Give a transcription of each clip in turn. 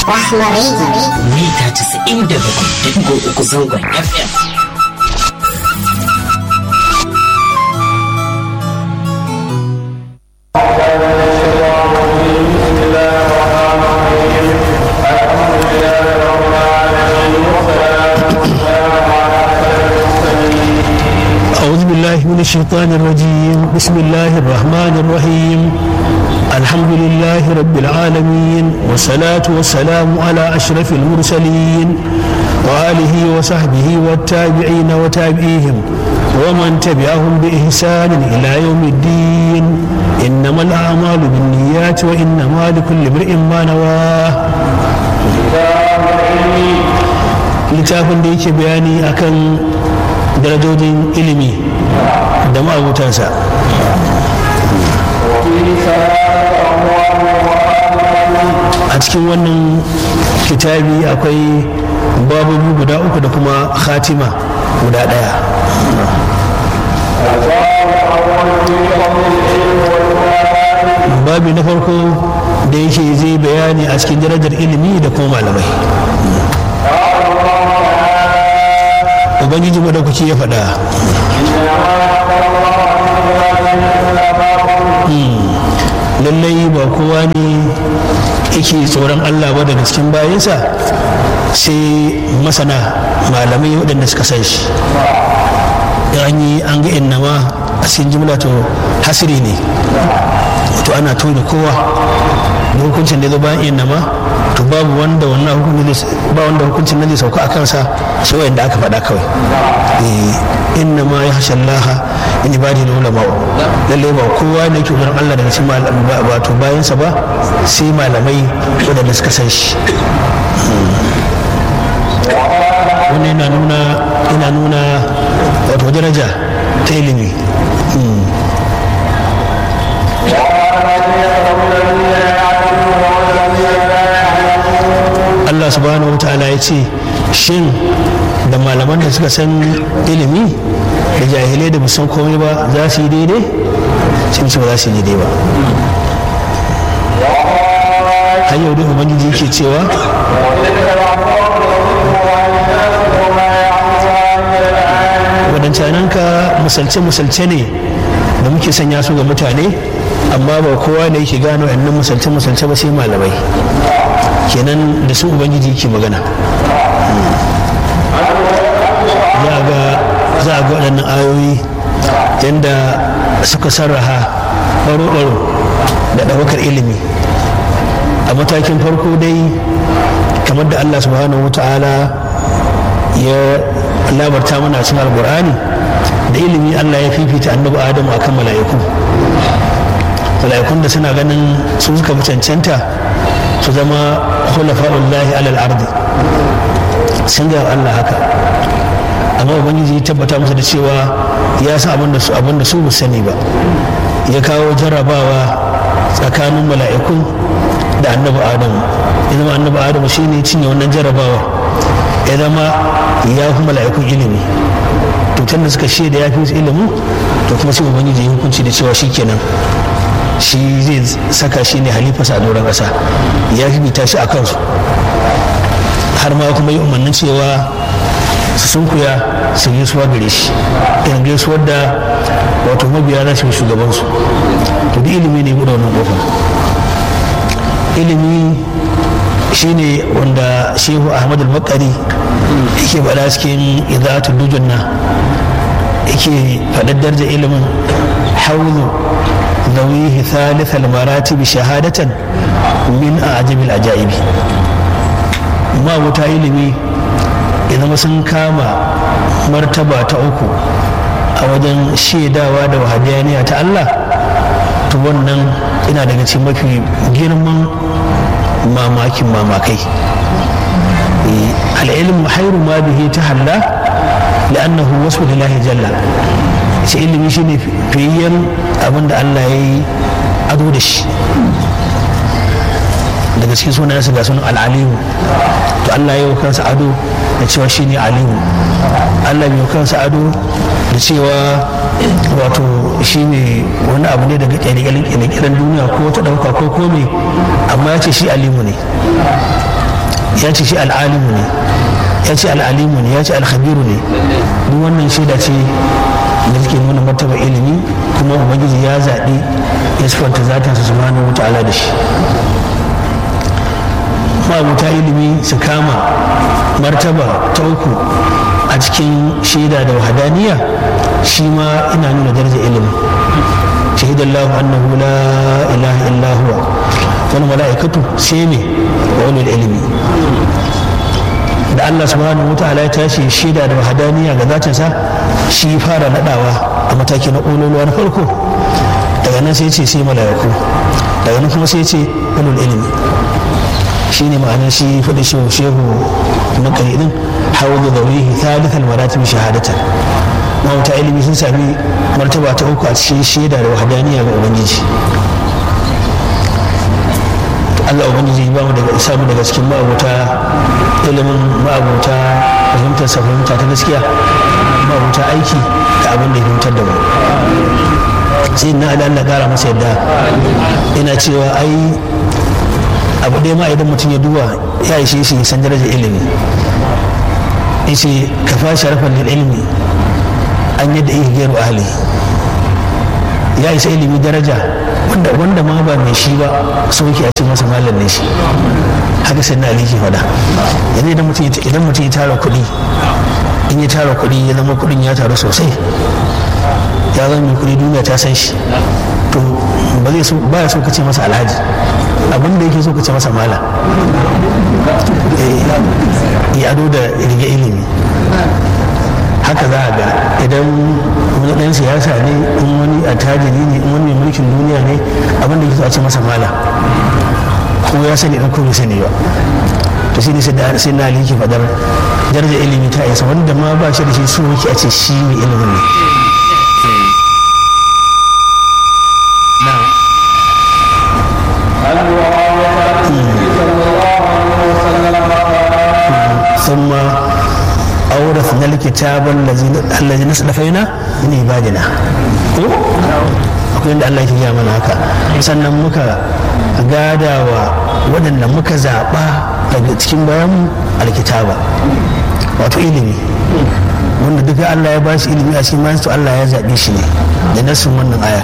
Rahma Radio. mita 97.3 zangon FM. أعوذ بالله من الشيطان الرجيم بسم الله الرحمن الرحيم الحمد لله رب العالمين والصلاة والسلام على أشرف المرسلين وآله وصحبه والتابعين وتابعيهم ومن تبعهم بإحسان إلى يوم الدين إنما الأعمال بالنيات وإنما لكل امرئ ما نواه littafin da yake bayani akan darajojin ilimi da ma'abutansa a cikin wannan kitabi akwai babubu guda uku da kuma khatima guda ɗaya babi na farko da yake zai bayani a cikin darajar ilimi da kuma malamai ubangiji madaukaki ya faɗa lallai ba kowa ne yake tsoron allah ba daga cikin bayansa sai masana malamai waɗanda suka san shi an yi an ga innama a cikin jimla to hasiri ne to ana tona kowa da hukuncin da zo bayan innama to babu wanda wannan hukuncin ba wanda hukuncin nan zai sauka a kansa sai wanda aka faɗa kawai inna ma ya hasha Allah in ibadi da ulama lalle ba kowa ne yake gurin Allah daga cikin wato bayansa ba sai malamai waɗanda suka san shi wannan yana nuna yana nuna wato daraja ta ilimi Allah subhanahu wa ta'ala ya ce shin da malaman da suka san ilimi da jahilai da san komai ba za su yi daidai sun ce ba za su yi daidai ba har yau dai ubangiji yake cewa wadancananka musalce-musalce ne da muke sanya su ga mutane amma ba kowa ne yake gano yannan musalce-musalce ba sai malamai kenan da su ubangiji ke magana za a ga waɗannan ayoyi yadda suka sarraha ɓaro-ɓaro da ɗaukar ilimi a matakin farko dai kamar da allah subhanahu wa ta'ala ya labarta mana cikin alkur'ani da ilimi allah ya fifita annabi adamu akan mala'iku mala'ikun da suna ganin su suka fi cancanta su zama khulafa'ullahi alal ardi sun ga Allah haka amma ubangiji ya tabbata masa da cewa ya san abin da su abin da su ba sani ba ya kawo jarrabawa tsakanin mala'ikun da annabi adamu ya zama annabi adamu shine cinye wannan jarrabawa ya zama ya fi mala'ikun ilimi to tun da suka shaida ya fi ilimin to kuma sai ubangiji ya hukunci da cewa shikenan shi zai saka shi ne halifasa a doron ƙasa ya fifita shi a kansu har ma kuma yi umarnin cewa su sunkuya su gaisuwa gare shi irin gaisuwar da wato mabiya za su yi shugabansu to duk ilimi ne buɗe wannan ƙofar ilimi shine wanda shehu ahmad al-bakari yake faɗa cikin idatul dujunna yake faɗar darja ilimin haulu ذويه ثالث المراتب شهادة من أعجب العجائب ما wuta ilimi idan sun kama martaba ta uku a wajen shaidawa da wahadaniya ta Allah to wannan ina daga cikin mafi girman mamakin mamakai al'ilmu hairu ma bihi ta halla la'annahu wasu lillahi jalla shi ilimi shine fiyayyen abin da Allah ya yi ado da shi daga cikin sunayensa ga sunan al'alimu to Allah ya yi kansa ado da cewa shine alimu Allah bai kansa ado da cewa wato shine wani abu ne daga ƙirƙirar duniya ko ta ɗauka ko kome amma ya ce shi alimu ne ya ce shi al'alimu ne ya ce al'alimu ne ya ce alhabiru ne duk wannan shaida ce da take nuna martaba ilimi kuma ubangiji ya zaɓi ya sifanta zatinsa subhanahu wa ta'ala da shi ma'abuta ilimi su kama martaba ta uku a cikin shaida da wahadaniya shi ma ina nuna darajar ilimi shahidallahu annahu la ilaha illa huwa wani mala'ikatu sai ne wa wani ilimi da Allah subhanahu wataala ya tashi shaida da wahadaniya ga zatinsa shi fara nadawa a mataki na ƙololuwa na farko daga nan sai ce sai mala'iku daga nan kuma sai ce ulul ilimi shi ne ma'anar shi faɗi shehu shehu na ƙaridin hawa da zaurihi thalithan maratib shahadatan mawuta ilimi sun sami martaba ta uku a cikin shaida da wahadaniya ga ubangiji Allah ubangiji ba mu daga isa mu daga cikin ma'abuta ilimin ma'abuta fahimtar sa fahimta ta gaskiya ma'abuta aiki da abin da ya fahimtar da mu sai na Allah Allah kara masa yadda ina cewa ai abu ɗaya ma idan mutum ya duba ya ishe shi san darajar ilimi yace ka fa sharafan lil ilmi an yadda iya gairu ahli ya isa ilimi daraja wanda wanda ma ba mai shi ba sauki a ce masa malam ne shi haka sai na ali ke faɗa yanzu idan mutum idan mutum ya tara kuɗi in ya tara kuɗi ya zama kuɗin ya taru sosai ya zama mai kuɗi duniya ta san shi to ba zai so ba ya so kace masa alhaji abin da yake so kace masa malam ya ado da rige ilimi haka za a ga idan wani ɗan siyasa ne in wani attajiri ne in wani mai mulkin duniya ne abin da yake so a ce masa malam ko ya sani ɗan ko bai sani ba to shi ne sai na ali ke faɗar darajar ilimi ta isa wanda ma ba shi da shi so yake a ce shi mai ilimin ne ثم أورثنا الكتاب الذي نصدفينا من عبادنا akwai inda Allah ke gaya mana haka sannan muka gada wa waɗanda muka zaɓa daga cikin bayan alkitaba wato ilimi wanda duka Allah ya ba shi ilimi a cikin bayan to Allah ya zaɓe shi ne da nasin wannan aya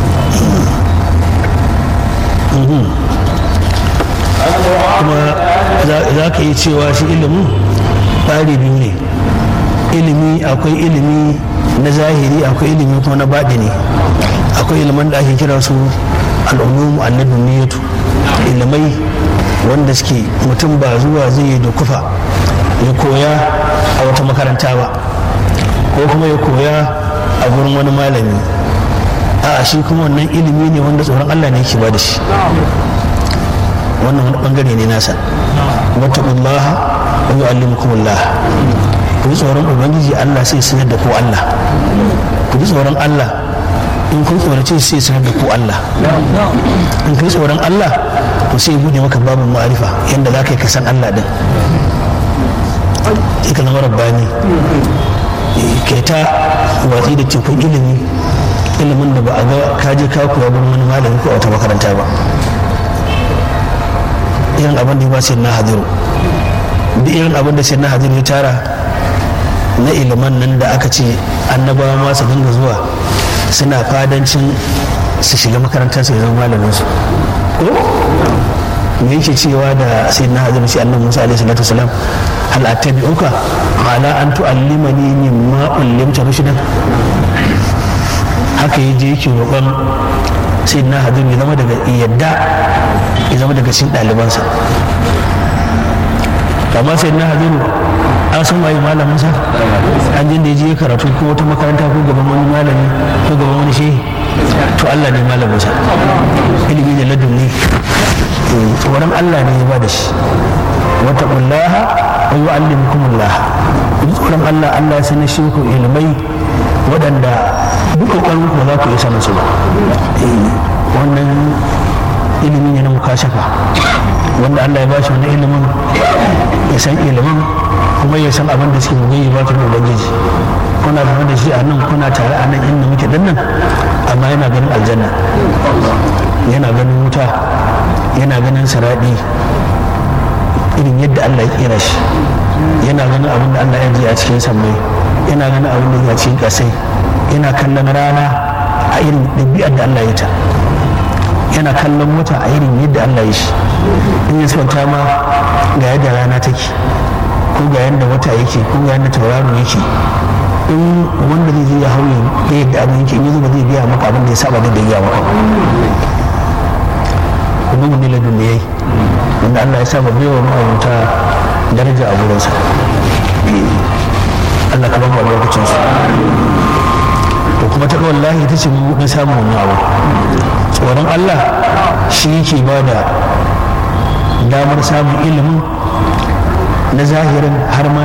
kuma za ka yi cewa shi ilimin ɓari biyu ne ilimi akwai ilimi na zahiri akwai ilimi kuma na baɗini akwai ilimin da ake kira su al'ulumu annabin niyyatu ilimai wanda suke mutum ba zuwa zai yi da kufa ya koya a wata makaranta ba ko kuma ya koya a gurin wani malami a shi kuma wannan ilimi ne wanda tsoron allah ne yake ba da shi wannan wani bangare ne nasa wattaqullaha wa yu'allimukumullah ku ji tsoron ubangiji Allah sai sanar da ku Allah ku ji tsoron Allah in kun tsorace sai sanar da ku Allah in kai tsoron Allah to sai bude maka babin ma'arifa yadda za ka yi kasan Allah din ka zama rabbani kai ta watsi da tekun ilimi ilimin da ba a ga kaje ka koya gurin wani malami ko a wata makaranta ba irin abin da ya ba sai na hadiru duk irin abin da sai na hadiru ya tara na iliman nan da aka ce annabawa ma su dinga zuwa suna fadancin su shiga makarantar su zama malamin su ko me yake cewa da sai na hadiru sai annabi musa alaihi salatu wasalam hal attabi'uka ala an tu'allimani mimma ullimta rushdan haka yaje yake roƙon sai na hadiru ya zama daga yadda ya zama daga cikin ɗalibansa amma sai na hadiru an san waye malamin sa an jin da ya je karatu ko wata makaranta ko gaban wani malami ko gaban wani shehi to Allah ne malamin sa ilimi da ladunni tsoron Allah ne ya ba da shi wata kullaha wa yu'allimukumullah tsoron Allah Allah ya sanar shi ku ilmai waɗanda duk kokarin ku ba za ku iya sanin su ba wannan ilimi ne na mukashafa wanda Allah ya bashi wani ilimin ya san ilimin kuma ya san abin da suke mugayi ba tun ubangiji kuna zama da shi a nan kuna tare a nan inda muke dan nan amma yana ganin aljanna yana ganin wuta yana ganin saradi irin yadda Allah ya kera shi yana ganin abin da Allah ya ji a cikin sammai yana ganin abin da ya cikin kasai yana kallon rana a irin ɗabi'ar da Allah ya ta yana kallon wata a irin yadda Allah ya shi in ya sauta ma ga yadda rana take ko ga yadda wata yake ko ga yadda tauraro yake in wanda zai je ya hauye da yadda abin yake in yanzu ba zai biya maka abin da ya saba da biya maka kuma mun nila duniyai wanda Allah ya saba bai wa ma'aurata daraja a gurinsa Allah ka bamu lokacin su to kuma ta wallahi ita ce mu na samu wannan abu tsoron Allah shi yake ba da damar samun ilimin na zahirin har ma